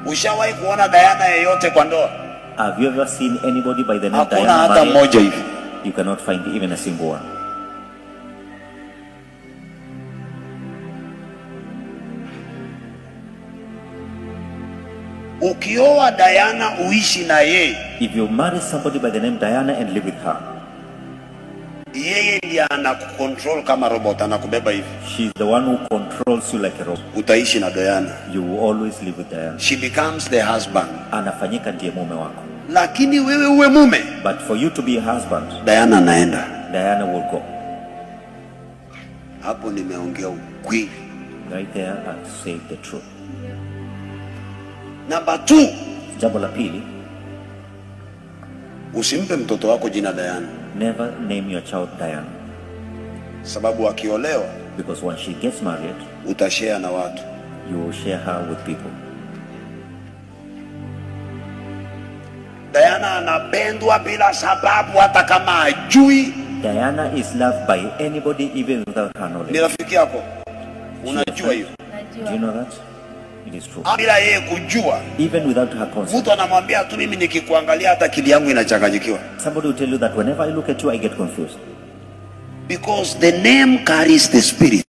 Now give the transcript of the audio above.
Ushawahi kuona Diana yeyote kwa ndoa? Have you ever seen anybody by the name Hakuna Diana hata married? mmoja hivi. You cannot find even a single one. Ukioa Diana uishi na yeye, If you marry somebody by the name Diana and live with her, yeye ndiye anakucontrol kama robot, anakubeba hivi. she's the one who controls you like a robot. Utaishi na Diana. You will always live with Diana. She becomes the husband. Anafanyika ndiye mume wako. Lakini wewe uwe mume, But for you to be a husband, Diana anaenda. Diana will go. Hapo nimeongea ukweli. Right there, I say the truth. Namba 2, Jambo la pili, usimpe mtoto wako jina Diana, never name your child Diana. sababu akiolewa Because when she gets married, utashare na watu. you will share her with people. Diana anapendwa bila sababu, hata kama ajui. Diana is loved by anybody even without her Ni knowledge. rafiki yako, unajua hiyo, Do you know that? It is true. bila yeye kujua. Even without her consent. Mtu anamwambia tu, mimi nikikuangalia hata akili yangu inachanganyikiwa, Somebody will tell you that whenever I look at you, I get confused. because the name carries the spirit.